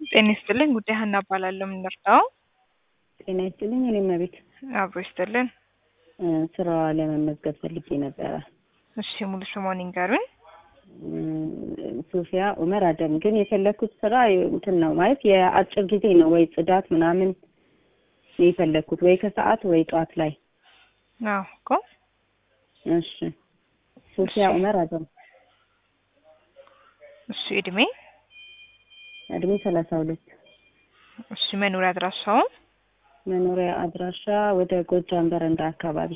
ጤና ይስጥልኝ ጉዳይ ሀና እባላለሁ። የምንረዳው ጤና ይስጥልኝ። እኔም ቤት አብሮ ይስጥልን። ስራ ለመመዝገብ ፈልጌ ነበረ። እሺ ሙሉ ስሟን ይንገሩኝ። ሶፊያ ኡመር አደም። ግን የፈለግኩት ስራ እንትን ነው ማለት የአጭር ጊዜ ነው ወይ ጽዳት ምናምን ነው የፈለግኩት ወይ ከሰዓት ወይ ጠዋት ላይ። አዎ እኮ እሺ ሶፊያ እሺ። ኡመር አደም። እሺ እድሜ፣ እድሜ ሰላሳ ሁለት እሺ መኖሪያ አድራሻው፣ መኖሪያ አድራሻ ወደ ጎጃም በረንዳ አካባቢ።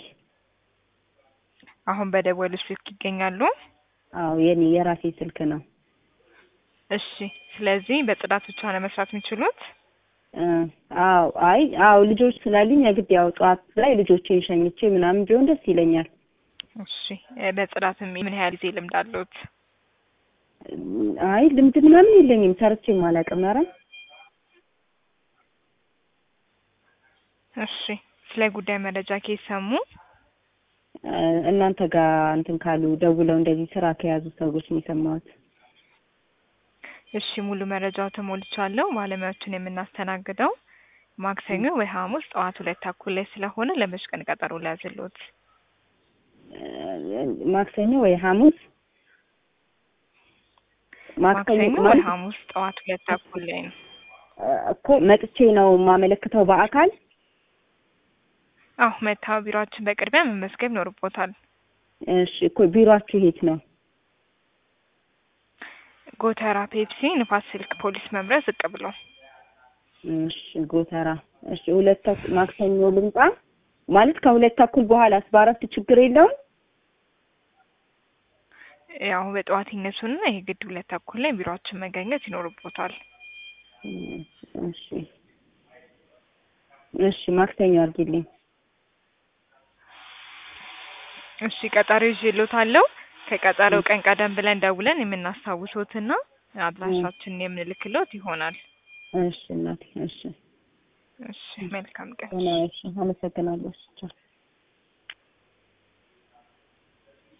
አሁን በደወሉ ስልክ ይገኛሉ። አዎ የኔ የራሴ ስልክ ነው። እሺ ስለዚህ በጽዳት ብቻ ነው መስራት የሚችሉት? እ አዎ አይ አዎ ልጆች ስላሉኝ የግድ ያው ጠዋት ላይ ልጆቼን ሸኝቼ ምናምን ቢሆን ደስ ይለኛል። እሺ እ በጽዳትም ምን ያህል ጊዜ ልምድ አለዎት? አይ ልምድ ምናምን የለኝም ሰርቼም አላውቅም። ኧረ እሺ ስለ ጉዳይ መረጃ ከየት ሰሙ? እ እናንተ ጋር እንትን ካሉ ደውለው እንደዚህ ስራ ከያዙ ሰዎች ነው የሰማሁት። እሺ ሙሉ መረጃው ተሞልቻለሁ። ባለሙያዎችን የምናስተናግደው ማክሰኞ ወይ ሐሙስ ጠዋት ሁለት ተኩል ላይ ስለሆነ ለመች ቀን ቀጠሮ ሊያዝልዎት? እ ማክሰኞ ወይ ሐሙስ ማክሰኞ ወይ ማለት ሐሙስ ጠዋት ሁለት ተኩል ላይ ነው። እ እኮ መጥቼ ነው የማመለክተው በአካል አዎ መታው ቢሮአችን በቅድሚያ መመዝገብ ይኖርቦታል። እሺ እኮ ቢሮአችሁ የት ነው? ጎተራ ፔፕሲ ንፋስ ስልክ ፖሊስ መምሪያ ዝቅ ብሎ እሺ ጎተራ። እሺ ሁለት ተኩል ማክሰኞ ልምጣ ማለት ከሁለት ተኩል በኋላስ በአረፍት ችግር የለውም? ያው በጠዋት ይነሱና የግድ ሁለት ተኩል ላይ ቢሮአችን መገኘት ይኖርቦታል። እሺ እሺ ማክሰኞ አድርጊልኝ። እሺ ቀጠሮ ይዤልዎታለሁ። ከቀጠሮው ቀን ቀደም ብለን ደውለን የምናስታውሶትና አድራሻችንን የምንልክሎት ይሆናል። እሺ እናቴ እሺ እሺ መልካም ቀን። እሺ አመሰግናለሁ። እሺ ቻው።